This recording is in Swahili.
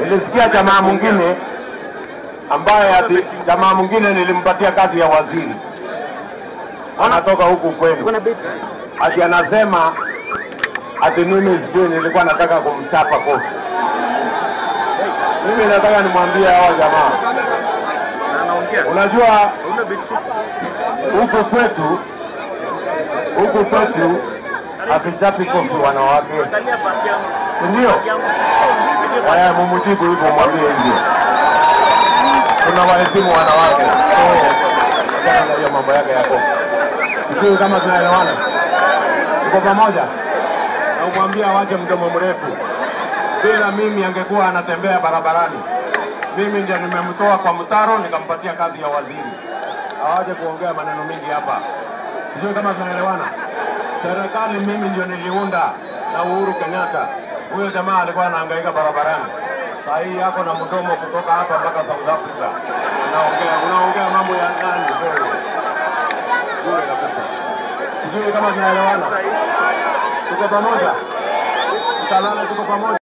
Nilisikia jamaa mwingine ambaye ati jamaa mwingine nilimpatia kazi ya waziri, anatoka huku kwenu, ati anasema ati mimi sijui nilikuwa nataka kumchapa kofi. Mimi nataka nimwambie hawa jamaa, unajua huku kwetu huku kwetu hatuchapi kofi wanawake, si ndio? Haya, mumujibu hivyo, mwambie hivyo. Tunawaheshimu wanawake, so achana na hiyo mambo yake ya kofi. Sijui kama tunaelewana, tuko pamoja. Na umwambie awache mdomo mrefu. Bila mimi angekuwa anatembea barabarani. Mimi ndio nimemtoa kwa mtaro nikampatia kazi ya waziri. Awache kuongea maneno mengi hapa. Sijui kama tunaelewana. Serikali mimi ndio niliunda na Uhuru Kenyatta. Huyo jamaa alikuwa anahangaika barabarani. Saa hii yako na mdomo kutoka hapa mpaka South Africa. Unaongea unaongea mambo ya nani wewe? Bure kabisa. Sijui kama tunaelewana. Tuko pamoja. Tutalala tuko pamoja.